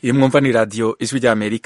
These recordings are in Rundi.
iyi mwumva ni radiyo ijwi ry'amerika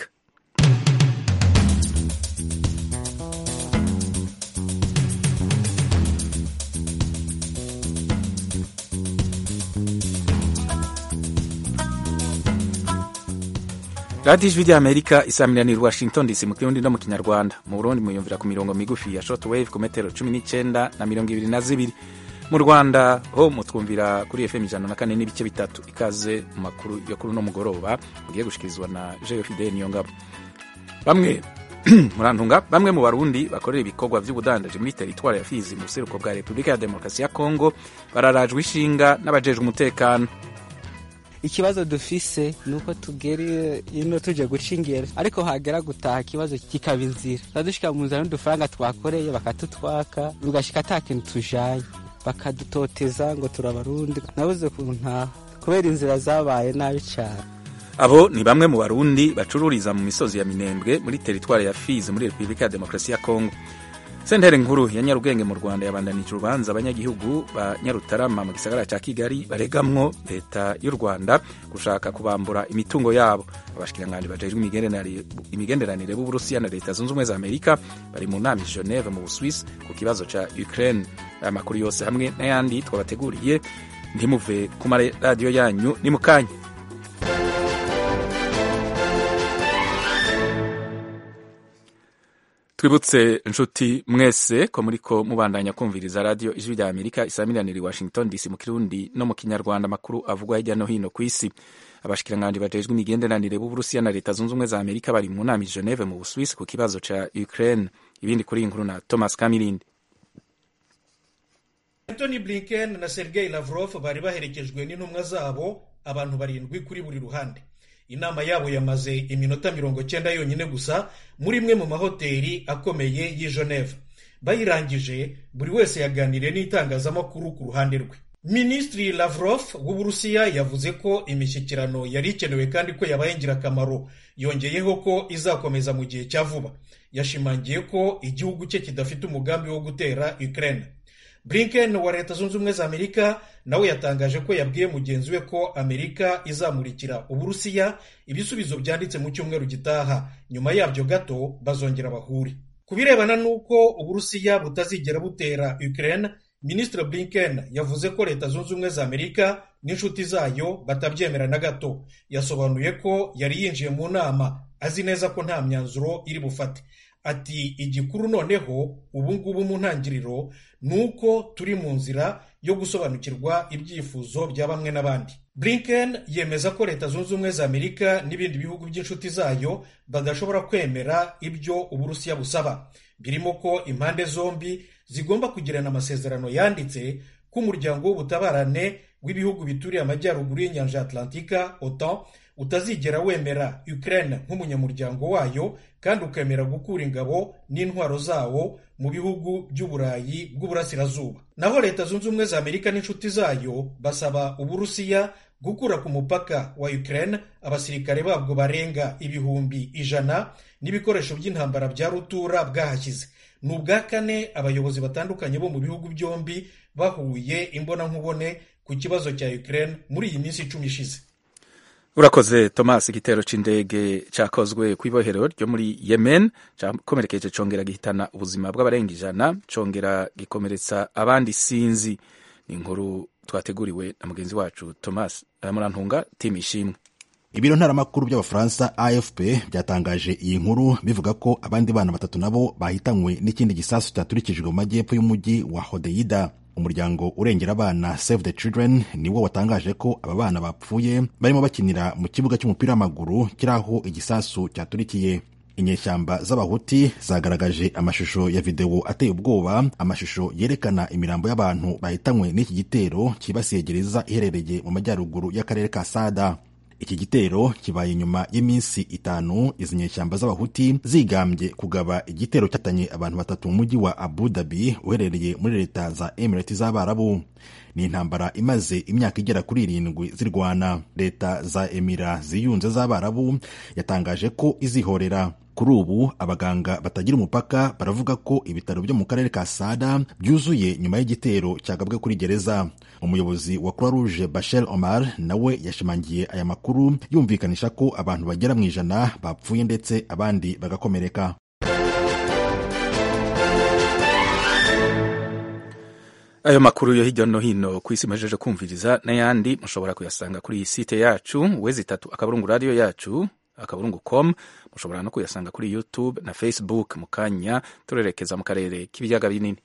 radiyo ijwi ry'amerika isaminanira washington dc mu kirundi no mu kinyarwanda mu burundi muyumvira ku mirongo migufi ya short wave ku metero cumi n'icyenda na mirongo ibiri na zibiri mu rwanda ho mutwumvira kuri fm ijana na kane n'ibice bitatu ikaze mu makuru yo kuri uno mugoroba mugiye gushikirizwa na jeyo fidel niyongabo bamwe murantunga bamwe mu barundi bakorera ibikorwa by'ubudandaji muri teritwari ya fizi mu buseruko bwa repubulika ya demokarasi ya kongo bararajwe ishinga n'abajejwe umutekano ikibazo dufise nuko tugera ino tuje guca ingero ariko hagera gutaha ikibazo kikaba inzira turadushika mu nzira n'udufaranga twakoreye bakatutwaka rugashika ata kintu tujanye bakadutoteza ngo turabarundi nabuze kuntaha kubera inzira zabaye nabi cyane abo ni bamwe mu barundi bacururiza mu misozi ya minembwe muri teritwari ya fizi muri repubulika ya demokarasi ya kongo sentere nkuru ya nyarugenge mu rwanda yabandanije urubanza abanyagihugu ba nyarutarama mu gisagara cya kigali baregamwo leta y'u rwanda gushaka kubambura imitungo yabo abashikiranganji bajejwe imigenderanire b'uburusiya na leta zunze ubumwe za amerika bari mu nama i geneve mu buswisi ku kibazo ca ukraine aya makuru yose hamwe n'ayandi twabateguriye ntimuve ku maradiyo yanyu ni mu kanya twibutse inshuti mwese ko muriko mubandanya kumviriza radiyo ijwi rya amerika isaminanira i washington dc mu kirundi no mu kinyarwanda amakuru avugwa hirya no hino ku isi abashikiranganji bajejwe imigenderanire b'uburusiya na leta zunze ubumwe za amerika bari mu nama i geneve mu buswisi ku kibazo ca ukraine ibindi kuri iyi nkuru na thomas kamirindi antony blinken na sergei lavrov bari baherekejwe n'intumwa zabo abantu barindwi kuri buri ruhande inama yabo yamaze iminota mirongo cyenda yonyine gusa muri imwe mu mahoteli akomeye y'i geneve bayirangije buri wese yaganiriye n'itangazamakuru ku ruhande rwe minisitiri lavrov w'uburusiya yavuze ko imishyikirano yari ikenewe kandi ko yabaye ingirakamaro yongeyeho ko izakomeza mu gihe cya vuba yashimangiye ko igihugu cye kidafite umugambi wo gutera ukraine blinken wa leta zunze ubumwe za amerika nawe yatangaje ko yabwiye mugenzi we ko amerika izamurikira uburusiya ibisubizo byanditse mu cyumweru gitaha nyuma yabyo gato bazongera bahure ku birebana n'uko uburusiya butazigera butera ukraine minisitiri blinken yavuze ko leta zunze ubumwe za amerika n'inshuti zayo batabyemera na gato yasobanuye ko yari yinjiye mu nama azi neza ko nta myanzuro iri bufate ati igikuru noneho ubu ngubu mu ntangiriro ni uko turi mu nzira yo gusobanukirwa ibyifuzo bya bamwe n'abandi blinken yemeza ko leta zunze ubumwe za amerika n'ibindi bihugu by'inshuti zayo badashobora kwemera ibyo uburusiya busaba birimo ko impande zombi zigomba kugirana amasezerano yanditse ko umuryango w'ubutabarane w'ibihugu bituriye amajyaruguru y'inyanja atlantika otan utazigera wemera ukraine nk'umunyamuryango wayo kandi ukemera gukura ingabo n'intwaro zawo mu bihugu by'uburayi bw'uburasirazuba naho leta zunze ubumwe za amerika n'inshuti zayo basaba uburusiya gukura ku mupaka wa ukraine abasirikare babwo barenga ibihumbi ijana n'ibikoresho by'intambara bya rutura bwahashyize ni ubwa kane abayobozi batandukanye bo mu bihugu byombi bahuye imbonankubone ku kibazo cya ukraine muri iyi minsi icumi ishize urakoze thomas igitero c'indege cakozwe kw'ibohero ryo muri yemen cakomerekeje congera gihitana ubuzima bw'abarenga ijana congera gikomeretsa abandi sinzi ni inkuru twateguriwe na mugenzi wacu thomas murantunga timu ishimwe ibiro ntaramakuru by'abafaransa afp byatangaje iyi nkuru bivuga ko abandi bana batatu nabo bahitanywe n'ikindi gisasu cyaturikijwe mu majyepfo y'umujyi wa hodeida umuryango urengera abana save the children niwo watangaje ko aba bana bapfuye barimo bakinira mu kibuga cy'umupira w'amaguru kiri aho igisasu cyaturikiye inyeshyamba z'abahuti zagaragaje amashusho ya videwo ateye ubwoba amashusho yerekana imirambo y'abantu bahitanywe n'iki gitero cyibasiye gereza iherereye mu majyaruguru y'akarere ka sada iki gitero kibaye nyuma y'iminsi itanu izi nyeshyamba z'abahuti zigambye kugaba igitero cyatanye abantu batatu mu mujyi wa abu dhabi uherereye muri leta za emirati z'abarabu ni intambara imaze imyaka igera kuri irindwi zirwana leta za emira ziyunze z'abarabu yatangaje ko izihorera kuri ubu abaganga batagira umupaka baravuga ko ibitaro byo mu karere ka sada byuzuye nyuma y'igitero cyagabwe kuri gereza umuyobozi wa croix rouge bashel omar nawe yashimangiye aya makuru yumvikanisha ko abantu bagera mu ijana bapfuye ndetse abandi bagakomereka ayo makuru yo hirya no hino ku isi muhejeje kumviriza n'ayandi mushobora kuyasanga kuri iyi site yacu wezi itatu akaburungu radiyo yacu akaburungu com mushobora no kuyasanga kuri youtube na facebook mu kanya turerekeza mu karere k'ibiyaga binini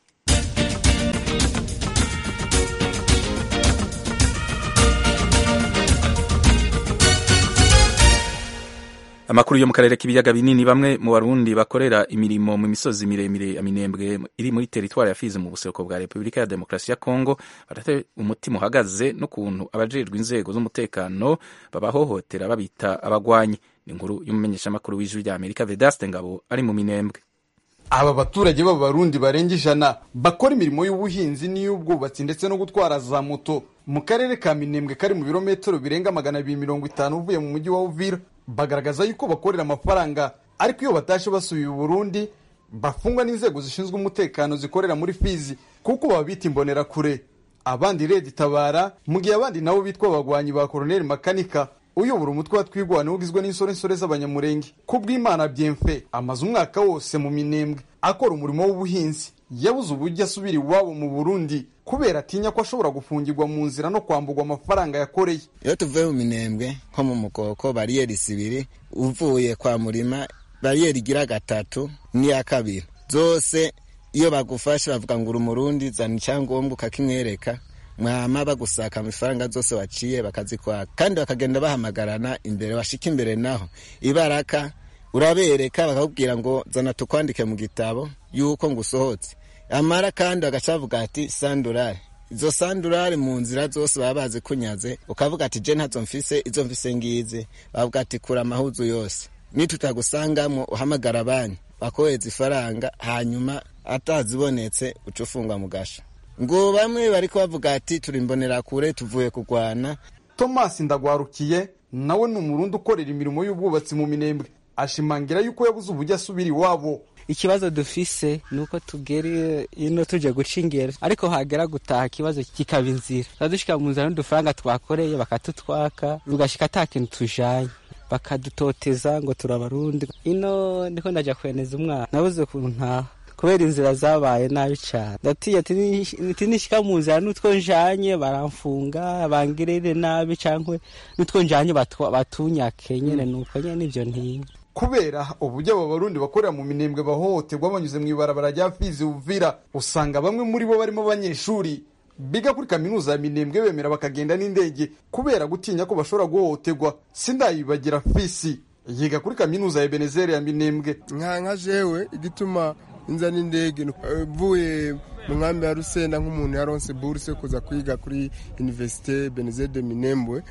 amakuru yo mu karere k'ibiyaga binini bamwe mu barundi bakorera imirimo mu misozi miremire ya minembwe iri muri teritwari ya fizi mu buseruko bwa repubulika ya demokarasi ya kongo barate umutima uhagaze n'ukuntu abajejwe inzego z'umutekano babahohotera babita abagwanyi ni inkuru y'umumenyeshamakuru w'ijwi rya amerika vedaste ngabo ari mu minembwe aba baturage b'abarundi barenga ijana bakora imirimo y'ubuhinzi n'iy'ubwubatsi ndetse no gutwara za moto mu karere ka minembwe kari mu birometero birenga magana abiri mirongo itanu uvuye mu mujyi wa uvira bagaragaza yuko bakorera amafaranga ariko iyo batashe basubiye i burundi bafungwa n'inzego zishinzwe umutekano zikorera muri fizi kuko babita imbonerakure abandi redi itabara mu gihe abandi nabo bitwa abagwanyi ba koroneli makanika uyobora umutwe wa twigwana ugizwe n'insorensore z'abanyamurenge ku bw'imana byemfe amaze umwaka wose mu minembwe akora umurimo w'ubuhinzi yabuze uburyo asubira iwabo mu burundi kubera atinya ko ashobora gufungirwa mu nzira no kwambugwa amafaranga yakoreye iyo tuvuye mu minembwe nko mu mukoko bariyeri zibiri uvuye kwa murima bariyeri igira gatatu n'iya kabiri zose iyo bagufashe bavuga ngo uri umurundi zana icyangombwa ukakimwereka mwama bagusaka amafaranga zose waciye bakazikwaka kandi bakagenda bahamagarana imbere bashika imbere naho ibaraka urabereka bakakubwira ngo zana tukwandike mu gitabo yuko ngo usohotse amara kandi bagaca bavuga ati sandurare izo sandurare mu nzira zose baba bazi kunyaze ukavuga ati je ntazo mfise izo mfise ngizi bavuga ati kura amahuzu yose nitutagusangamwo uhamagara abanyu bakohereza ifaranga hanyuma atazibonetse uca ufungwa mu gasha ngo bamwe bariko bavuga ati turi imbonerakure tuvuye kurwana thomas ndagwarukiye nawe ni umurundi ukorera imirimo y'ubwubatsi mu minembwe ashimangira yuko yabuze uburyo asubira iwabo ikibazo dufise ni uko tugera ino tuje guca ingero ariko hagera gutaha ikibazo kikaba inzira turadushika mu nzira n'udufaranga twakoreye bakatutwaka tugashika ata kintu tujanye bakadutoteza ngo turabarundi ino ndiko ndaja kweneza umwana nabuze ukuntu ntaha kubera inzira zabaye nabi cyane ndatiye ati nishika mu nzira n'utwo njanye baramfunga bangirire nabi cyangwa n'utwo njanye batunyake nyene nuko nyene ivyo ntinya kubera uburyo aba barundi bakorera mu minembwe bahohoterwa banyuze mu ibarabara rya fizi uvira usanga bamwe muri bo barimo abanyeshuri biga kuri kaminuza ya minembwe bemera bakagenda n'indege kubera gutinya ko bashobora guhohoterwa sindayibagira fisi yiga kuri kaminuza ya benezeri ya minembwe nka nka jewe igituma inza n'indege mvuye mu nkambi ya rusenda nk'umuntu yaronse buruse kuza kwiga kuri universite benezeri de minembwe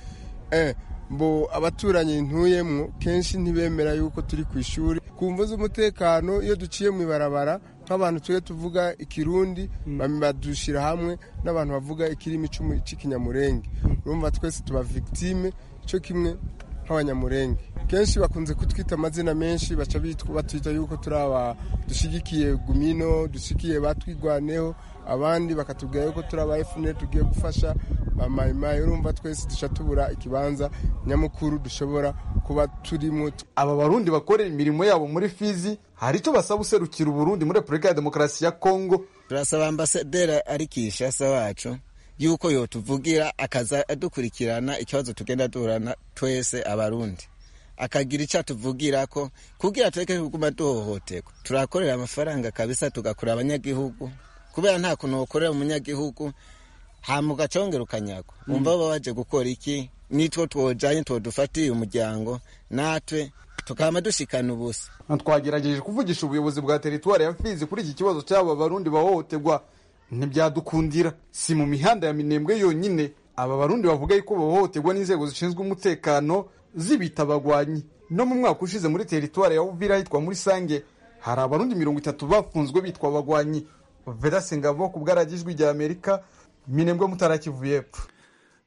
mbo abaturanyi ntuyemwo kenshi ntibemera yuko turi ku ishuri ku mvu z'umutekano iyo duciye mu ibarabara nk'abantu tujye tuvuga ikirundi badushyira hamwe n'abantu bavuga ikirimi cy'ikinyamurenge urumva twese tuba victime cyo kimwe nk'abanyamurenge kenshi bakunze kutwita amazina menshi baca batwita yuko turi aba dushyigikiye gumino dushyigikiye batwigwaneho abandi bakatubwira yuko turi aba efuperi tugiye gufasha bamayimayi urumva twese duca tubura ikibanza nyamukuru dushobora kuba turimo aba barundi bakorera imirimo yabo muri fizi hari icyo basaba userukira uburundi muri repubulika ya demokarasi ya kongo turasaba ambasaderi ari kishasa wacu yuko yotuvugira akaza adukurikirana ikibazo tugenda duhorana twese abarundi akagira icyo atuvugira ko kugira tureke kuguma duhohoterwa turakorera amafaranga kabisa tugakura abanyagihugu kubera nta kuntu wakorera umunyagihugu hama ugacongera ukanyagwa wumva baba baje gukora iki nitwo twojanye twodufatiye umuryango natwe tukaba dushikana ubusa twagerageje kuvugisha ubuyobozi bwa teritwari ya fizi kuri iki kibazo cy'aba barundi bahohoterwa ntibyadukundira si mu mihanda ya minembwe yonyine aba barundi bavuga yuko bahohoterwa n'inzego zishinzwe umutekano zibita abagwanyi no mu mwaka ushize muri teritwari ya uvira hitwa muri sange hari abarundi mirongo itatu bafunzwe bitwa abagwanyi vedase ngabo ku bwaragijwi rya amerika minembwe mutarakivuye epfo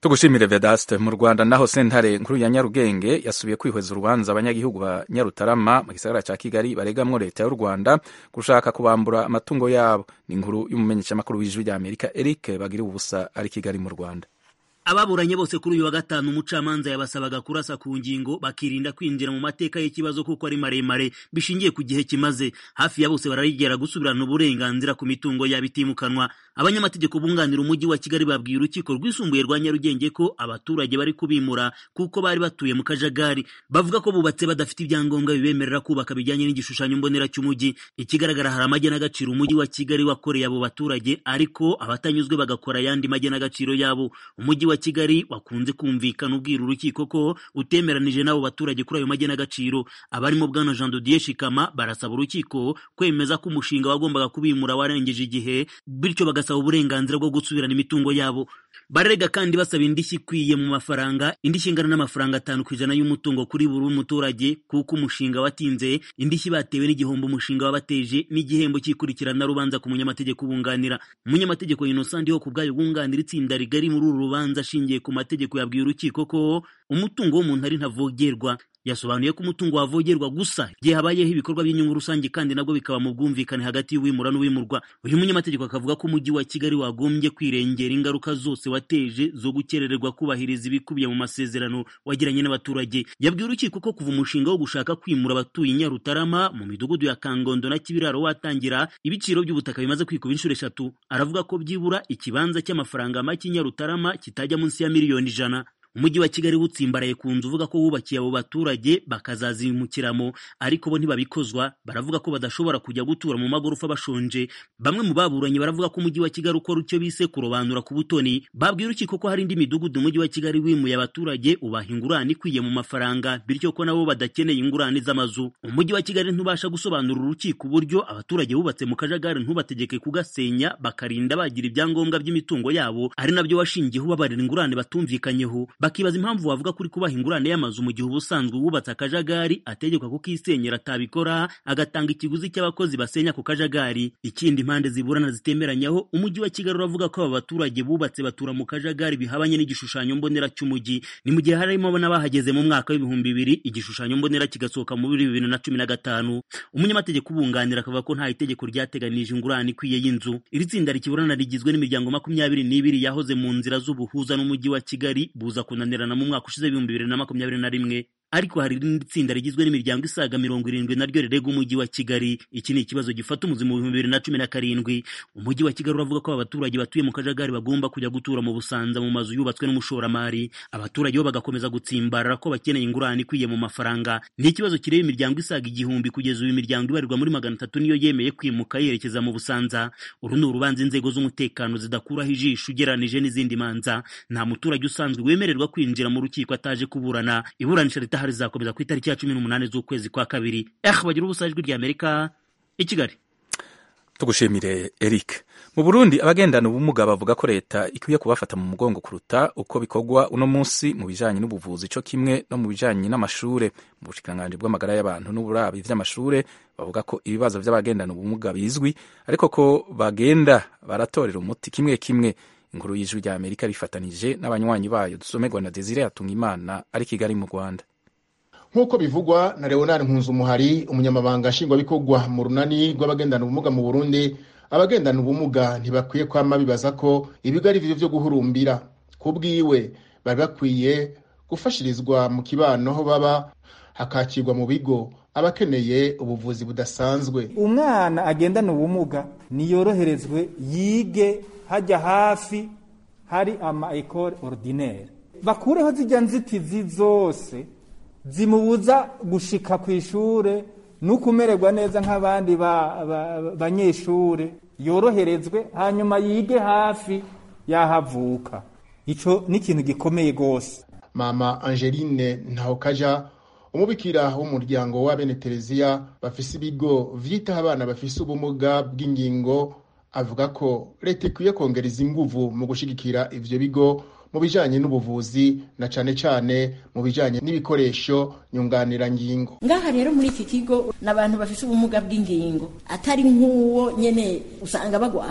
tugushimire vedaste mu rwanda naho sentare nkuru ya nyarugenge yasubiye kwihweza urubanza abanyagihugu ba nyarutarama mu gisagara ca kigali baregamwo leta y'u rwanda gushaka kubambura amatungo yabo ni inkuru y'umumenyeshamakuru w'ijwi rya amerika eric bagira ubusa ari kigali mu rwanda ababuranye bose kuri uyu wa gatanu umucamanza yabasabaga kurasa ku ngingo bakirinda kwinjira mu mateka y'ikibazo kuko ari maremare bishingiye ku gihe kimaze hafi ya bose bararigera gusubirana uburenganzira ku mitungo yabo itimukanwa abanyamategeko bunganira umujyi wa kigali babwiye urukiko rwisumbuye rwa nyarugenge ko abaturage bari kubimura kuko bari batuye mu kajagari bavuga ko bubatse badafite ibyangombwa bibemerera kubaka bijyanye n'igishushanyo mbonera cy'umujyi ikigaragara hari amagenagaciro umujyi wa kigali wakoreye abo baturage ariko abatanyuzwe bagakora ayandi magenagaciro yabo umujyi wa kigali wakunze kumvikana ubwira urukiko ko utemeranije n'abo baturage kuri ayo magenagaciro abarimo bwana jean dodier shikama barasaba urukiko kwemeza ko umushinga wagombaga kubimura warengeje igihe bityo bagasaba uburenganzira bwo gusubirana imitungo yabo bararega kandi basaba indishyi ikwiye mu mafaranga indishyi ingana n'amafaranga atanu ku ijana y'umutungo kuri buri muturage kuko umushinga watinze indishyi batewe n'igihombo umushinga wabateje n'igihembo cy'ikurikirana rubanza ku munyamategeko ubunganira umunyamategeko innocent ho ku bwayo bunganira itsinda rigari muri uru rubanza ashingiye ku mategeko yabwiye urukiko ko umutungo w'umuntu ari ntavogerwa yasobanuye ko umutungo wavogerwa gusa igihe habayeho ibikorwa by'inyungu rusange kandi nabwo bikaba mu bwumvikane hagati y'uwimura n'uwimurwa uyu munyamategeko akavuga ko umujyi wa kigali wagombye kwirengera ingaruka zose wateje zo gukerererwa kubahiriza ibikubiye mu masezerano wagiranye n'abaturage yabwiye urukiko ko kuva umushinga wo gushaka kwimura abatuye i nyarutarama mu midugudu ya kangondo na kibiraro watangira ibiciro by'ubutaka bimaze kwikuba inshuro eshatu aravuga ko byibura ikibanza cy'amafaranga make i nyarutarama kitajya munsi ya miliyoni ijana umujyi wa kigali wutsimbaraye ku nzu uvuga ko wubakiye abo baturage bakazazimukiramo ariko bo ntibabikozwa baravuga ko badashobora kujya gutura mu magorofa bashonje bamwe mu baburanye baravuga ko umujyi wa kigali ukora icyo bise kurobanura ku butoni babwira urukiko ko hari indi midugudu umujyi wa kigali wimuye abaturage ubaha ingurane ikwiye mu mafaranga bityo ko nabo badakeneye ingurane z'amazu umujyi wa kigali ntubasha gusobanura urukiko uburyo abaturage bubatse mu kajagari ntubategeke kugasenya bakarinda bagira ibyangombwa by'imitungo yabo ari nabyo washingiyeho ubabarira ingurane batumvikanyeho bakibaza impamvu wavuga kuri kubaha ingurane y'amazu mu gihe ubusanzwe wubatse akajagari ategekwa kukisenyera atabikora agatanga ikiguzi cy'abakozi basenya ku kajagari ikindi impande ziburana zitemeranyaho umujyi wa kigali uravuga ko aba baturage bubatse batura mu kajagari bihabanye n'igishushanyo mbonera cy'umujyi ni mu gihe harimo n'abahageze mu mwaka w'ibihumbi bibiri igishushanyo mbonera kigasohoka muri bibiri na cumi na gatanu umunyamategeko ubunganira akavuga ko nta itegeko ryateganije ingurane ikwiye y'inzu iri tsinda rikiburana rigizwe n'imiryango makumyabiri n'ibiri yahoze mu nzira z'ubuhuza n'umujyi wa kigali buza kunanirana mu mwaka ushize w'ibihumbi bibiri na makumyabiri na rimwe ariko hari irindi tsinda rigizwe n'imiryango isaga mirongo irindwi naryo rirega umujyi wa kigali iki ni ikibazo gifata umuzi mu bihumbi bibiri na cumi na karindwi umujyi wa kigali uravuga ko abaturage batuye mu kajagari bagomba kujya gutura mu busanza mu mazu yubatswe n'umushoramari abaturage bo bagakomeza gutsimbarara ko bakeneye ingurane ikwiye mu mafaranga ni ikibazo kireba imiryango isaga igihumbi kugeza ubu imiryango ibarirwa muri magana atatu niyo yemeye kwimuka yerekeza mu busanza uru ni urubanza inzego z'umutekano zidakuraho ijisho ugeranije n'izindi manza nta muturage usanzwe wemererwa kwinjira mu rukiko ataje kuburana iburanisha ritaha rizakomeza ku itariki ya cumi n'umunani z'ukwezi kwa kabiri eh bagira ubusa ijwi rya amerika i kigali tugushimire eric mu burundi abagendana ubumuga bavuga ko leta ikwiye kubafata mu mugongo kuruta uko bikorwa uno munsi mu bijanye n'ubuvuzi co kimwe no mu bijanye n'amashure mu bushikiranganji bw'amagara y'abantu n'uburabi vy'amashure bavuga ko ibibazo vy'abagendana ubumuga bizwi ariko ko bagenda baratorera umuti kimwe kimwe inkuru y'ijwi rya amerika rifatanije n'abanywanyi bayo dusomerwa na desire hatungimana ari kigali mu rwanda nk'uko bivugwa na leonard nkunzumuhari umunyamabanga nshingwabikorwa mu runani rw'abagendana ubumuga mu burundi abagendana ubumuga ntibakwiye kwama bibaza ko ibigo ari byo byo guhurumbira ku bwiwe bari bakwiye gufashirizwa mu kibano aho baba hakakirwa mu bigo abakeneye ubuvuzi budasanzwe umwana agendana ubumuga niyoroherezwe yige hajya hafi hari ama ekole ordinaire bakureho zijya nzitizi zose zimubuza gushika ku ishure no kumererwa neza nk'abandi banyeshure yoroherezwe hanyuma yige hafi yahavuka ico ni ikintu gikomeye rwose mama angeline ntahokaja umubikira w'umuryango wa bene tereziya bafise ibigo vyitaho abana bafise ubumuga bw'ingingo avuga ko leta ikwiye kongereza inguvu mu gushigikira ivyo bigo mu bijanye n'ubuvuzi na cane cane mu bijanye n'ibikoresho nyunganirangingo ngaha rero muri iki kigo n'abantu bafise ubumuga bw'ingingo atari nk'uwo nyene usanga bagwaye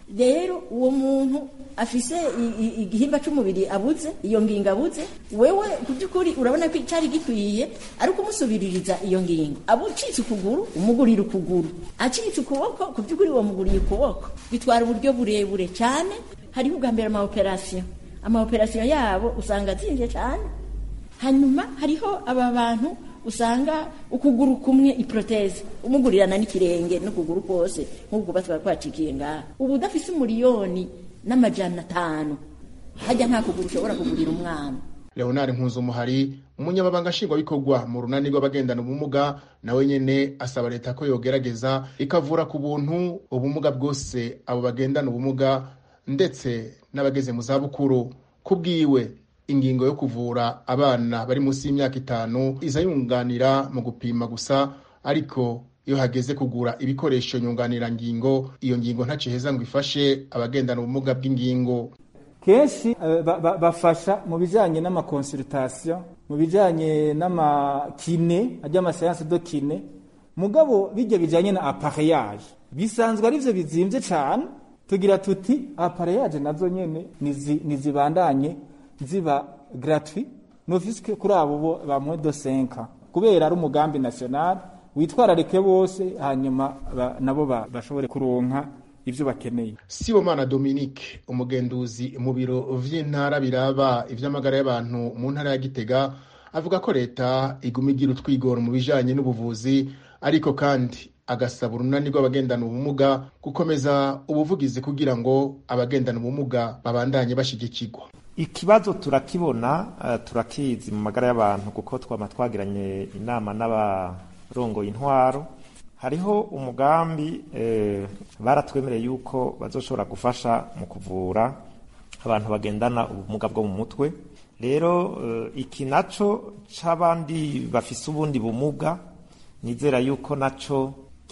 rero uwo muntu afise igihimba c'umubiri abuze iyo ngingo abuze wewe ku by'ukuri urabona ko cari gikwiye ari ukumusubiririza iyo ngingo abucitse ukuguru umugurira ukuguru acitse ukuboko ku by'ukuri uwo muguriye ukuboko bitwara uburyo burebure cyane hariho ubwa mbere amaoperasiyo amaoperasiyo yabo usanga azinvye cyane hanyuma hariho aba bantu usanga ukuguru kumwe iproteze umugurirana n'ikirenge n'ukuguru kose nk'uko batwara kwacikiye ngaha ubu udafise umuriyoni n'amajana atanu hajya nta kuguru ushobora kugurira umwana leonard nkuzumuhari umunyamabanga nshingwabikorwa mu runani rw'abagendana ubumuga nawe nyene asaba leta ko yogerageza ikavura ku buntu ubumuga bwose abo bagendana ubumuga ndetse n'abageze mu zabukuru ku bwiwe ingingo yo kuvura abana bari munsi y'imyaka itanu iza yunganira mu gupima gusa ariko iyo hageze kugura ibikoresho nyunganirangingo iyo ngingo ntaciheza ngo ifashe abagendana ubumuga bw'ingingo kenshi bafasha mu bijyanye n'amakonsultation mu bijyanye n'amakine ajya amasayansi do kine mugabo bijya bijyanye na apareyage bisanzwe ari byo bizimbye cyane tugira tuti apareyage nazo nyine nizibandanye ziba gratuit nofisike kuri abo bo ba mwedo senka kubera ari umugambi national witwararike bose hanyuma nabo bashobore kuronka ivyo bakeneye sibomana dominique umugenduzi mu biro vy'intara biraba ivy'amagara y'abantu mu ntara ya gitega avuga ko leta iguma igira utwigoro mu bijanye n'ubuvuzi ariko kandi agasaba urunani rw'abagendana ubumuga gukomeza ubuvugizi kugira ngo abagendana ubumuga babandanye bashigikirwa ikibazo turakibona uh, turakizi mu magara y'abantu kuko twama twagiranye inama n'abarongoye intwaro hariho umugambi eh, baratwemereye yuko bazoshobora gufasha mu kuvura abantu bagendana ubumuga bwo mu mutwe rero uh, iki naco c'abandi bafise ubundi bumuga nizera yuko naco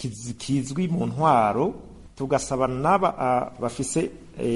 kizwi mu ntwaro tugasaba n'aba uh, bafise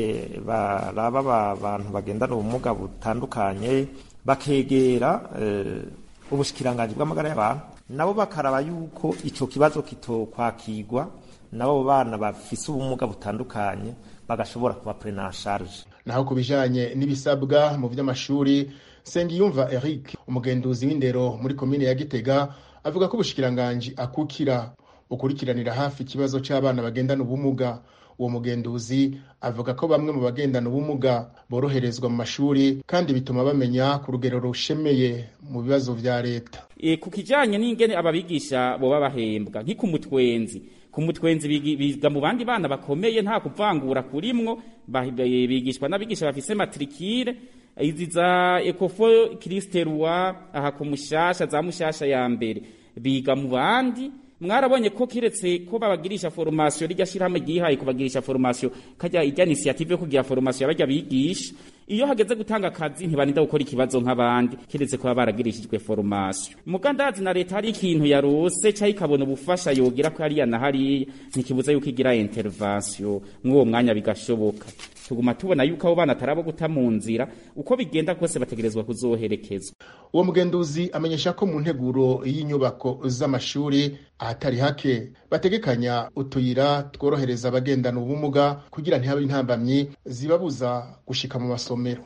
baraba abantu bagendana ubumuga butandukanye bakegera ubushikiranganji bw'amagara y'abantu nabo bakaraba yuko ico kibazo kitokwakirwa nabo bana bafise ubumuga butandukanye bagashobora kuba prena charge naho ku bijanye n'ibisabwa mu vy'amashuri Sengiyumva Eric umugenduzi w'indero muri komine ya Gitega avuga ko ubushikiranganji akukira ukurikiranira hafi ikibazo c'abana bagendana ubumuga uwo mugenduzi avuga ko bamwe mu bagendana ubumuga boroherezwa mu mashuri kandi bituma bamenya ku rugero rushemeye mu bibazo vya leta e, ku kijanye n'ingene ababigisha boba bahembwa nk'iku mutwenzi ku mutwenzi biga mu bandi bana bakomeye nta kuvangura kurimwo bigishwa n'abigisha bafise matrikire izi za ekofo kristerwa aha ku mushasha za mushasha ya mbere biga mu bandi mwarabonye ko kiretse ko babagirisha formation rijya shirahamwe ryihaye kubagirisha formation kajya ijya initiative yo kugira formation abajya bigisha iyo hageze gutanga akazi ntibarinda gukora ikibazo nk'abandi kiretse kuba baragirishijwe formation mugandazi na leta hari ikintu yarose cyangwa ikabona ubufasha yogira ko hariya na hariya ntikibuza yuko igira intervention mw'uwo mwanya bigashoboka tuguma tubona yuko abo bana atarabo guta mu nzira uko bigenda kose bategerezwa kuzoherekezwa uwo mugenduzi amenyesha ko mu nteguro y'inyubako z'amashuri ahatari hake bategekanya utuyira tworohereza abagendana ubumuga kugira ntihabe intambamyi zibabuza gushika mu masomero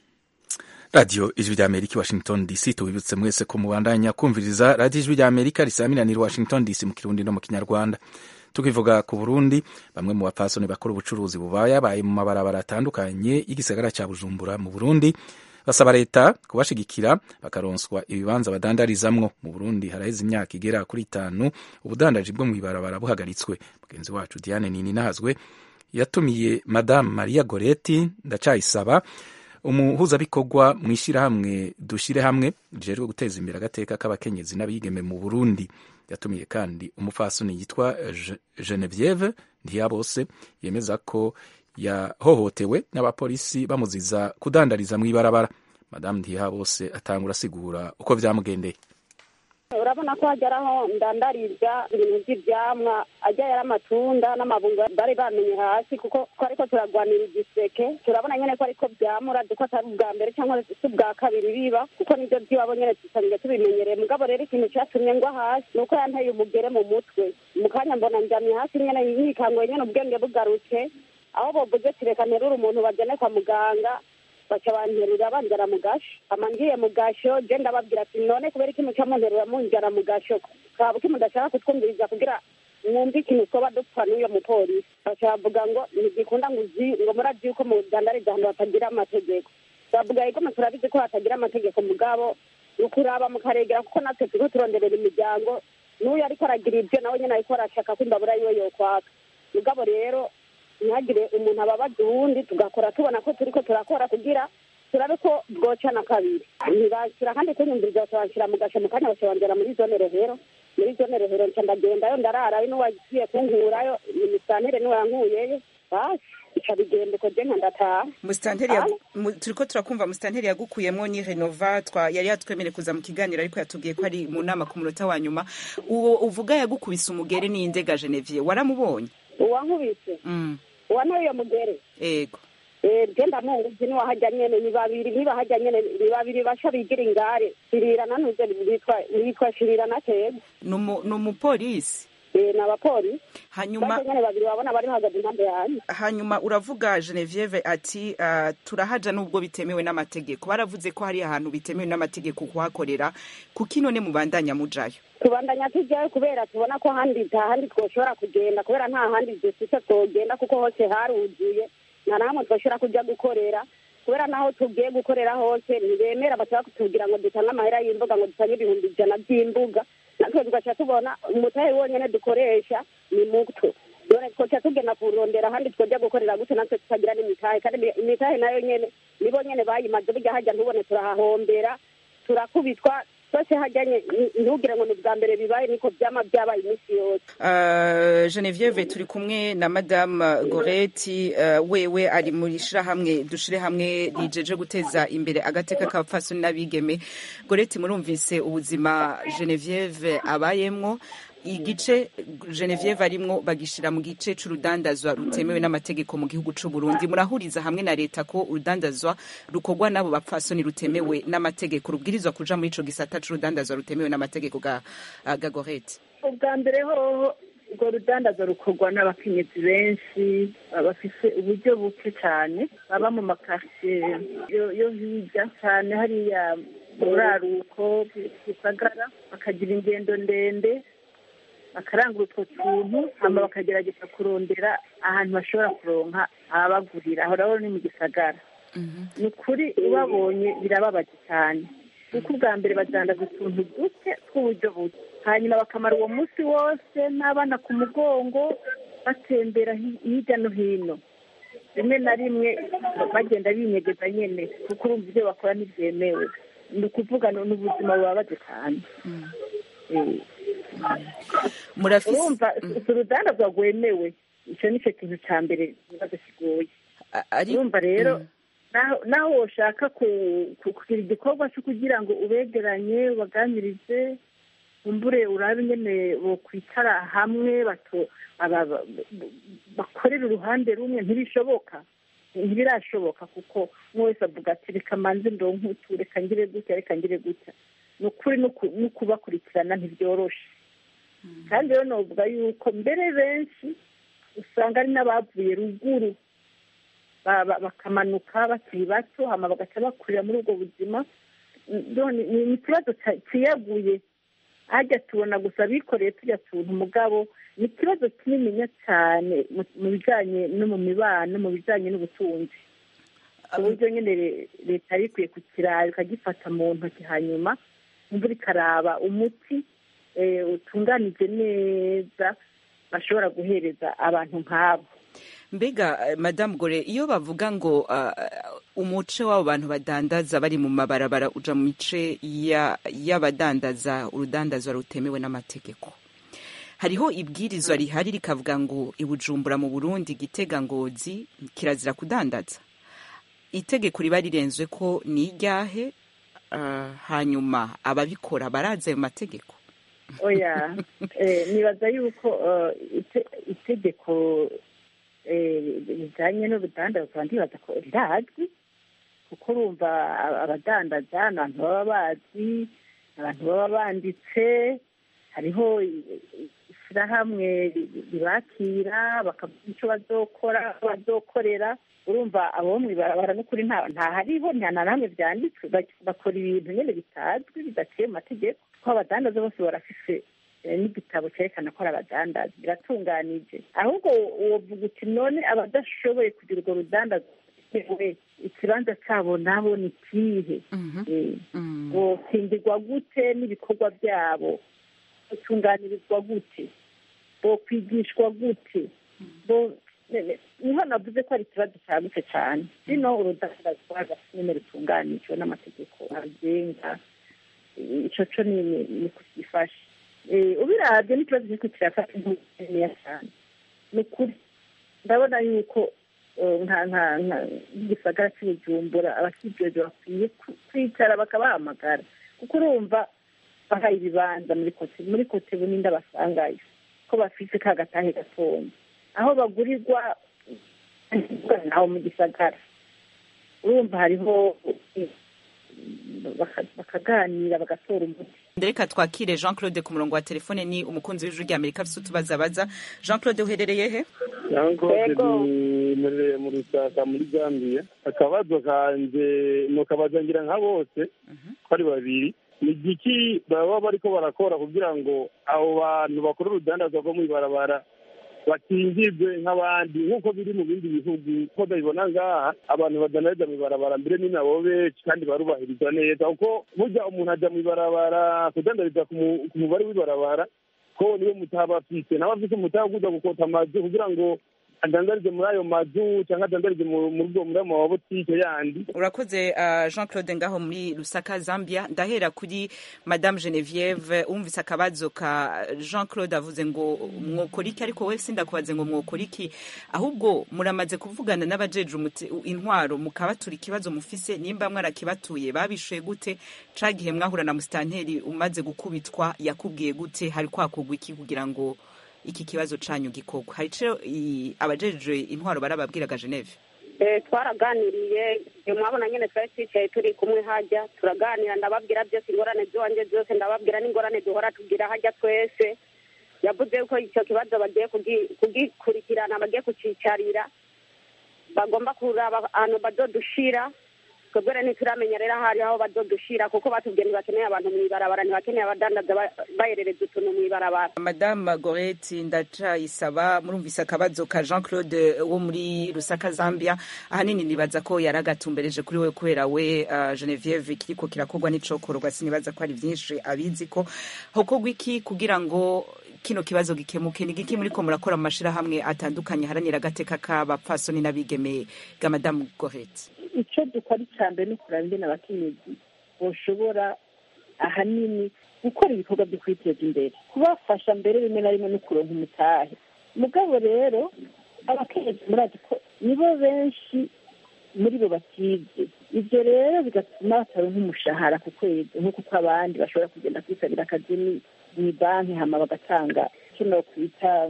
radiyo ijwi rya amerika washington dc tubibutse mwese ko mubandanya kumviriza radiyo ijwi rya amerika risaminanira washington dc mu kirundi no mu kinyarwanda tukivuga ku burundi bamwe mu bapfasoni bakora ubucuruzi bubayabaye mu mabarabara atandukanye y'igisagara cya bujumbura mu burundi basaba leta kubashigikira bakaronswa ibibanza badandarizamwo mu burundi haraheze imyaka igera kuri itanu ubudandaji bwo mu ibarabara buhagaritswe mugenzi wacu diane nini nahazwe yatumiye madamu maria goreti ndacayisaba umuhuzabikorwa mu ishyirahamwe dushyire hamwe rijejwe guteza imbere agateka k'abakenyezi n'abigeme mu burundi yatumiye kandi umupfasoni yitwa genevieve ntiyabose yemeza ko yahohotewe n'abapolisi bamuziza kudandariza mu ibarabara madamu ntihabose atangura asigura uko byamugendeye urabona ko hageraho ndandariza ibintu by'ibyamwa ajya yari amatunda n'amabungo bari bamenye hasi kuko twari ko turagwanira igiseke turabona nyine ko ariko byamura duko atari ubwa mbere cyangwa si ubwa kabiri biba kuko nibyo by'iwabo nyine dusanzwe tubimenyereye mugabo rero ikintu cyatumye ngwa hasi ni uko yanteye umugere mu mutwe mu kanya mbona njyamye hasi nyine yikanguye nyine ubwenge bugarutse aho bovuze ati reka nterure umuntu bajyane kwa muganga baca banterura banjyana mu gasho ama ngiye mu gasho je ndababwira ati none kubera iki muca munterura munjyana mu gasho kaba uki mudashaka kutwumviriza kugira mwumve ikintu twoba dupfa n'uyo mupolisi baca bavuga ngo ntigikunda ngo uzi ngo murazi yuko mu rwanda ari ahantu hatagira amategeko bavuga yuko turabizi ko hatagira amategeko mugabo ni ukuraba mukaregera kuko natwe turiko turonderera imiryango n'uyu ariko aragira ibyo nawe nyine ariko arashaka ko imbabura yiwe yokwaka mugabo rero ntihagire umuntu ababaza uwundi tugakora tubona ko turiko turakora kugira turabe ko bwocana kabiri ntibashyira kandi kunyumviriza bakabashyira mu gasho mu kanya bakabongera muri zone rehero muri zone rehero nca ndagendayo ndararayo n'uwagiye kunkurayo imisantere niwe yankuyeyo basi ica bigenda uko je nka ndataha musitanteri yagu- mu- turiko turakumva musitanteri yagukuyemwo ni renova twa yari yatwemere kuza mu kiganiro ariko yatubwiye ko ari mu nama ku munota wa nyuma uwo uvuga yagukubise umugere ni indega genevier waramubonye uwankubise mm. uwantoye iyo mugere ego Eh, je ndamuzi niwahajya nyene ni babiri nibahajya nyene ni babiri basha bigira ingare shirira nanuze bitwa bitwa shirira na keza Numu- ni umupolisi eh n'abapolisi hanyuma Bajya nyene babiri babona bari bahagaze impande yanjye hanyuma uravuga genevieve ati uh, turahaja nubwo bitemewe n'amategeko baravuze ko hari ahantu bitemewe n'amategeko kuhakorera kuki none mubandanya mujayo tubandanya tujyayo kubera tubona ko handi nta handi twoshobora kugenda kubera nta handi dufite twogenda kuko hose haruzuye nta namwe twoshobora kujya gukorera kubera naho tugiye gukorera hose ntibemera bashaka kutubwira ngo dutange amahera y'imbuga ngo dutange ibihumbi ijana by'imbuga natwe tugaca tubona umutahe wonyene dukoresha ni muto none twoca tugenda kurondera ahandi twojya gukorera gute natwe tutagira n'imitahe kandi imi- imitahe nayo nyene nibo nyene bayimaze burya hajya ntubone turahahombera turakubitwa twese hajyanye ntugire ngo ni ubwa mbere bibaye niko byama byabaye iminsi yose Uh, Genevieve turi kumwe na Madame Goreti uh, wewe ari muri shirahamwe dushire hamwe rijeje guteza imbere agateka k'abapfasoni n'abigeme Goreti murumvise ubuzima Genevieve abayemwo igice Genevieve arimwo bagishira mu gice c'urudandazwa rutemewe n'amategeko mu gihugu c'u Burundi murahuriza hamwe na leta ko urudandazwa rukorwa n'abo bapfasoni rutemewe n'amategeko rubwirizwa kuja muri ico gisata c'urudandazwa rutemewe n'amategeko ga, ga Goreti ubwa mbere hoho urwo rudandaza rukorwa n'abakenyezi benshi bafise uburyo buke cyane baba mu makaritsiye yo yo hirya cyane hariya mu buraruko gisagara bakagira ingendo ndende bakarangura utwo tuntu hama bakagerageza kurondera ahantu bashobora kuronka ababagurira aho rero ni mu gisagara ni ukuri ubabonye birababaje cyane kuko ubwa mbere badandaza utuntu duke tw'uburyo buke hanyuma bakamara uwo munsi wose n'abana ku mugongo batembera hi- hirya no hino rimwe na rimwe bagenda binyegeza nyene kuko urumva ibyo bakora ntibyemewe ni ukuvuga ni ubuzima bubabaje cyane Eh. murafise urumva si urudandazwa rwemewe icyo ni cyo kintu cya mbere ikibazo kigoye urumva rero naho- naho woshaka ku- ku- kugira igikorwa cyo kugira ngo ubegeranye ubaganirize umbure urabe nyene bokwicara hamwe bato aba- ba- bakorera uruhande rumwe ntibishoboka ntibirashoboka kuko umwe wese avuga ati reka manze ndonke utu reka ngire gutya reka ngire gutya ni ukuri no ku- no kubakurikirana ntibyoroshe kandi rero novuga yuko mbere benshi usanga ari n'abavuye ruguru ba- ba- bakamanuka bakiri bato hama bagaca bakurira muri ubwo buzima none ni ni ikibazo ca- ciyaguye hajya tubona gusa bikoreye tujya tuntu umugabo ni ikibazo kinininya cyane mu- mu bijanye no mu mibano mu bijanye n'ubutunzi uburyo nyine re- leta yari ikwiye kukiraba ikagifata mu ntoki hanyuma imvura ikaraba umuti eh, utunganije neza bashobora guhereza abantu nk'abo mbega eh, madamu gore iyo bavuga ngo ah, umuce w'abo bantu badandaza bari mu mabarabara uja mu mice ya- y'abadandaza urudandazwa rutemewe n'amategeko hariho ibwirizwa rihari rikavuga ngo ibujumbura mu burundi gitega ngozi kirazira kudandaza itegeko riba rirenzwe ko ni iryahe ah, hanyuma ababikora barazi ayo mategeko oya eh, nibaza yuko eh, ite- itegeko eh, rijanye n'urudandazwa ndibaza ko rirazwi kuko urumva a- abadandaza ni abantu baba bazi abantu baba banditse hariho i- i- ishyirahamwe ribakira bakavuga icyo bazokora bazokorera urumva abo mu ibarabara n'ukuri ntahariho nta na hamwe byanditswe bakora ibintu nyine bitazwi bidaciye mu mategeko ko abadandaza bose barafise n'igitabo cyerekana ko ari abadandaza biratunganije ahubwo wovuga uti none abadashoboye kugira urwo rudandaza we ikibanza cyabo nabo ni kihe bokingirwa gute n'ibikorwa byabo batunganirizwa gute bokwigishwa gute niho navuze ko ari ikibazo cyagutse cyane rino urudandazwa nyine rutunganijwe n'amategeko agenga icyo cyo ni kugifasha ubirabye n'ikibazo kiriko kirafata nkeya cyane ni ukuri ndabona yuko nk'igisagara cy'ubujumbura abakijejwe bakwiye kwicara bakabahamagara kuko urumva bahaye ibibanza muri kote muri kote buninde basangayo ko bafite ka gatahe gatonya aho bagurirwa naho mu gisagara urumva hariho bakaganira bagatora umuti reka twakire jean claude ku murongo wa telefone ni umukunzi w'ijwi rya amerika afite utubazabaza jean claude uherereye he jean claude nimerereye mu rusaka muri zambia akabazo kanje ni ukabaza ngira nka bose ko ari babiri ni igiki baba bariko barakora kugira ngo abo bantu bakora urudandazwa rwo mw'ibarabara batingirwe nk'abandi nk'uko biri mu bindi bihugu ko babibona ngaha abantu badandariza mu ibarabara mbere ni nabo benshi kandi barubahirizwa neza kuko burya umuntu ajya mu ibarabara kudandariza ku mubare w'ibarabara ko niyo mutaha bafite nawe afite umutaha kuza gukota amazu kugira ngo adandarize muri ayo mazu cyangwa adandarize muri ayo mabotike yandi urakoze uh, jean claude ngaho muri lusaka zambia ndahera kuri madame genevieve wumvise akabazo ka jean claude avuze ngo mwokora iki ariko we sindakubaze ngo mwokora iki ahubwo muramaze kuvugana n'abajeje intwaro mukabatura ikibazo mufise nimba mwarakibatuye babishuye gute ca gihe mwahura na musitanteri umaze gukubitwa yakubwiye gute hari kwakugwa iki kugira ngo iki kibazo canyu gikorwa hari ico abajejwe intwaro barababwiraga geneve twaraganiriye mwabona nyine twari twicaye turi kumwe hajya turaganira ndababwira byose ingorane z'iwanjye zose ndababwira n'ingorane duhora tugira hajya twese yavuze ko icyo kibazo bagiye kugikurikirana bagiye kucicarira bagomba kuraba ahantu bazodushira twebwe rero ntituramenya rero ahari aho bazodushira kuko batubwiye ntibakeneye abantu mu ibarabara ntibakeneye abadandaza baherereza utuntu mu ibarabara madame goreti ndacayisaba murumvise akabazo ka jean claude wo muri rusaka zambia ahanini nibaza ko yari agatumbereje kuri we kubera we uh, genevieve kiriko kirakorwa n'icokorwa sinibaza ko ari vyinshi abizi ko hokorwa iki kugira ngo kino kibazo gikemuke ni giki muriko murakora mu mashirahamwe atandukanye haranira agateka k'abapfasoni n'abigeme ga madamu goreti icyo dukora icya mbere ni ukuraba ingene abakenyezi boshobora ahanini gukora ibikorwa byo kwiteza imbere kubafasha mbere rimwe na rimwe no kuronka umutahe mugabo rero abakenyezi murazi ko nibo benshi muri bo batize ibyo rero bigatuma bataronka umushahara ku kwezi nk'uko uko abandi bashobora kugenda kwisabira akazi mu banki hama bagatanga icyo nokwita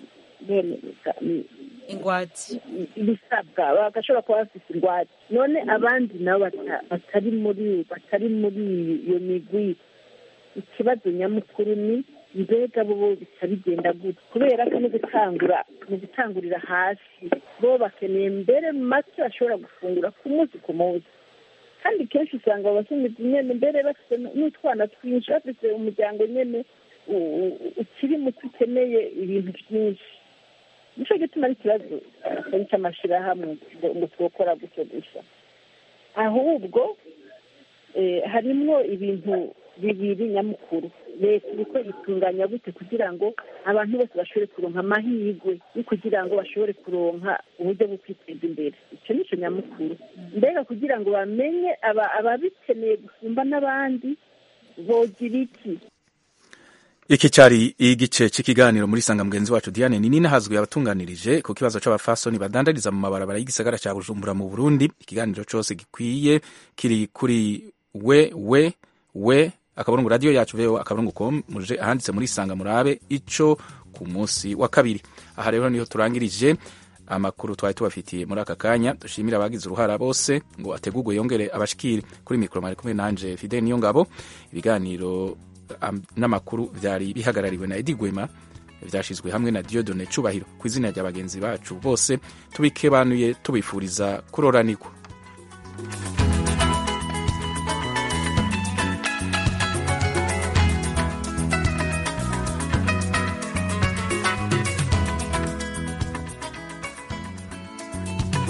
ingwate ibisabwa bagashobora kuba bafite ingwate none abandi nabo batari muri batari muri iyo migwi ikibazo nyamukuru ni mbega bo bisa bigenda gutya kubera ko no gutangura mu gutangurira hasi bo bakeneye mbere make bashobora gufungura ku munsi ku munsi kandi kenshi usanga abakenyezi nyene mbere bafite n'utwana twinshi bafite umuryango nyene ukiri muto ukeneye ibintu byinshi nicyo gituma ari ikibazo atari cy'amashyirahamwe ngo twokora gutyo gusa ahubwo harimwo ibintu bibiri nyamukuru leta iriko itunganya gute kugira ngo abantu bose bashobore kuronka amahirwe yo kugira ngo bashobore kuronka uburyo bwo kwiteza imbere icyo nicyo nyamukuru mbega kugira ngo bamenye ababikeneye gusumba n'abandi bogira iki iki cyari igice cy'ikiganiro muri sanga mugenzi wacu Diane Nini nahazwe abatunganirije ku kibazo c'abafasoni badandariza mu mabarabara y'igisagara ca Bujumbura mu Burundi ikiganiro cose gikwiye kiri kuri we we we akaburungu radio yacu veo akaburungu com muje ahanditse muri sanga murabe ico ku munsi wa kabiri aha rero niho turangirije amakuru twari tubafitiye muri aka kanya dushimira abagize uruhara bose ngo ategurwe yongere abashikire kuri mikoro mari kumwe nanje Fidel Niyongabo ibiganiro n'amakuru byari bihagarariwe na Edi Gwema vyashizwe hamwe na diodone cubahiro ku izina rya bagenzi bacu bose tubikebanuye tubifuriza kuroranirwa